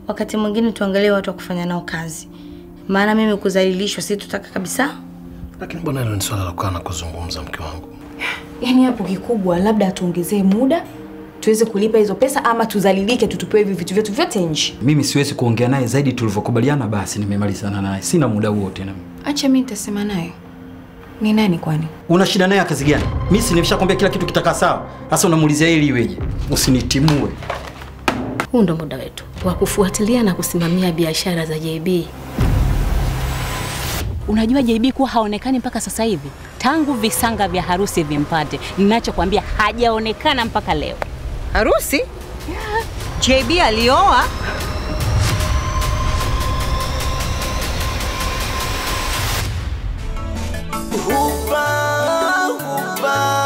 wakati mwingine tuangalie watu wa kufanya nao kazi, maana mimi kudhalilishwa si tutaka kabisa. Lakini bwana, hilo ni swala la kukaa na kuzungumza, mke wangu. Yaani hapo kikubwa labda tuongezee muda tuweze kulipa hizo pesa ama tuzalilike tutupewe hivi vitu vyetu vyote nje. Mimi siwezi kuongea naye zaidi tulivyokubaliana, basi nimemalizana naye, sina muda huo tena. Acha mimi nitasema naye. Ni nani kwani? Una shida naye ya kazi gani? Mimi si nimeshakwambia kila kitu kitakaa sawa. Sasa unamuulizia ili iweje? Usinitimue. Huu ndo muda wetu wa kufuatilia na kusimamia biashara za JB. Unajua JB kuwa haonekani mpaka sasa hivi, tangu visanga vya harusi vimpate. Ninachokwambia hajaonekana mpaka leo. Harusi? JB alioa? Upa, upa.